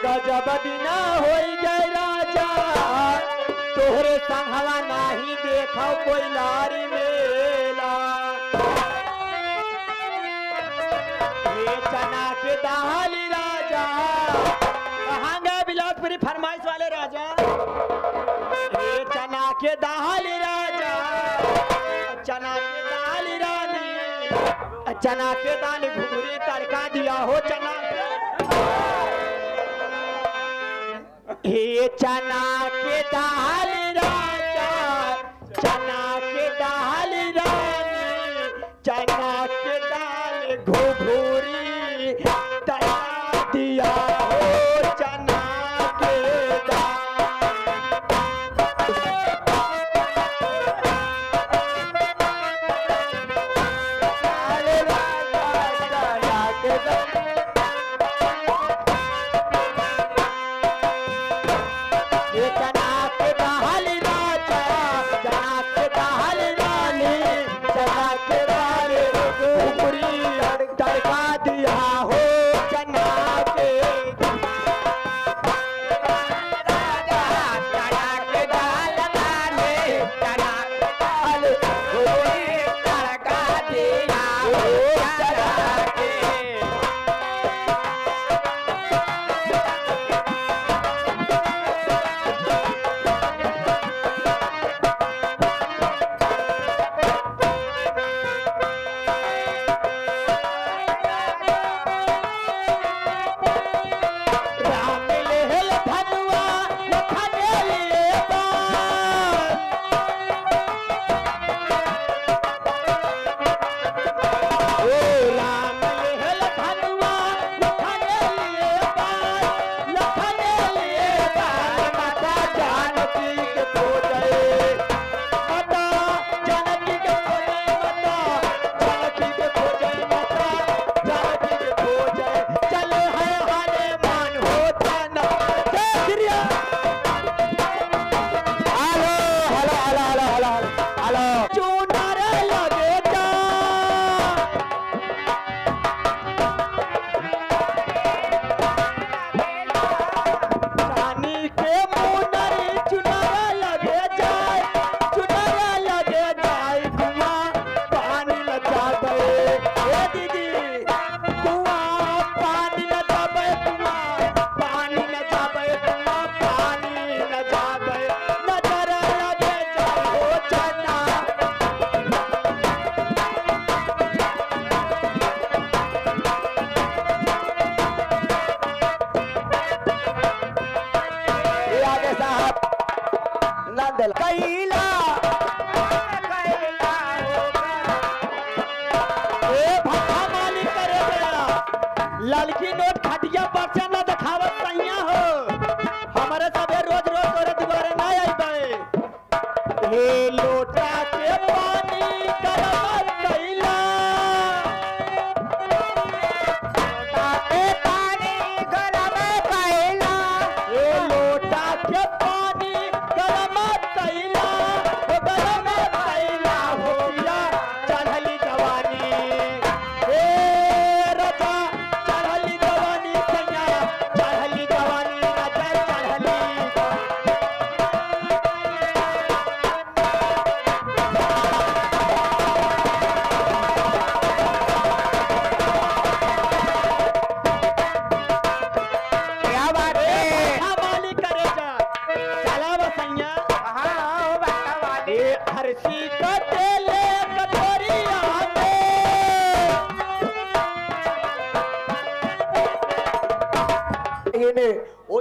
गजब दिना होई गए राजा तोहरे संगवा नाही देखो कोई लारी मेला ये चना के दाल राजा कहाँ गए बिलासपुरी फरमाइश वाले राजा ये चना के दाल राजा चना के दाल रानी चना के दाल घुघरी तड़का दिया हो चना हे चना के दाल राजा चना के दाल रानी चना के दाल घुघरी तड़का दिया हो चना के दाल अरे राजा चना के दाल ये चना के दाल राजा चना के दाल रानी चना के दाल ऊपरी तड़का दिया हो चना के राजा चना के दाल रानी चना के दाल ऊपरी तड़का दिया हो चना के राम लेहल धनुआ लखने लिए बाण। ओ राम लेहल धनुआ लखने लिए बाण, लखने लिए बाण। माता जानकी के खोजै माता जानकी के खोजै माता जानकी के खोजै माता जानकी के खोजै चल है हाले मान हो तना जय Shri Ram hello hello hello hello hello hello चूनर लगे जा रानी के मुनरी चुनर लगे जाए चुनर लगे जाए कुआ पानी न जाबे ए दीदी कुआ पानी न जाबे कुआ पानी न जाबे कुआ पानी न जाबे नजर लगे जाए हो चना ये आगे साहब नंदल कैला ए भट्टा मालिक करे गया लड़की नोट खटिया बच्चा न दिखावत सैया हो हमारे सबे रोज रोज तोरे दुआरे ना आई बे हे लोटा के पानी गरम कैला लोटा के पानी गरम कैला ए लोटा के पानी गरम कैला हो गरम कैला हो पिया चढ़ली जवानी ए रजा चढ़ली जवानी सैया चढ़ली जवानी रजा चढ़ली क्या बात है हाँ मालिक करे जा चला बसैया हाँ हो बच्चा वाली ए हरसी कटेले कटोरिया में इन्हें